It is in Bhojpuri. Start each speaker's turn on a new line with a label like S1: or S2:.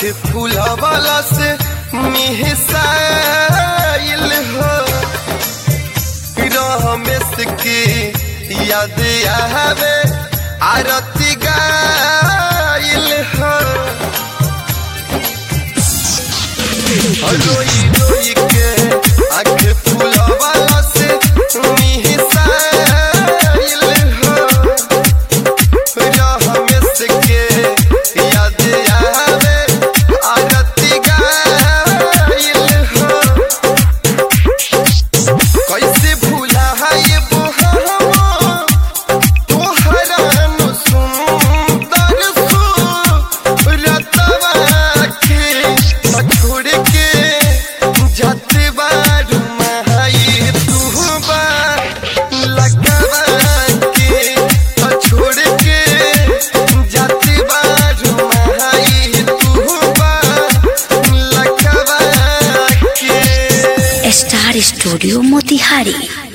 S1: फूलवाला से मिहसाइल हो रमेश की याद आवे आरती गाइल हो रोई रोई के आँख फूलवाला से मिहसाइल हो रमेश के याद आवे आरती गाइल हो कैसे भूला है ये बोहरवा तोहरा नु सुंदर सुरतवा के छोड़ के जाते बारू महाई तू बा लगवा के छोड़ के जाते बारू महाई तू बा लगवा के
S2: स्टार स्टूडियो मोतिहारी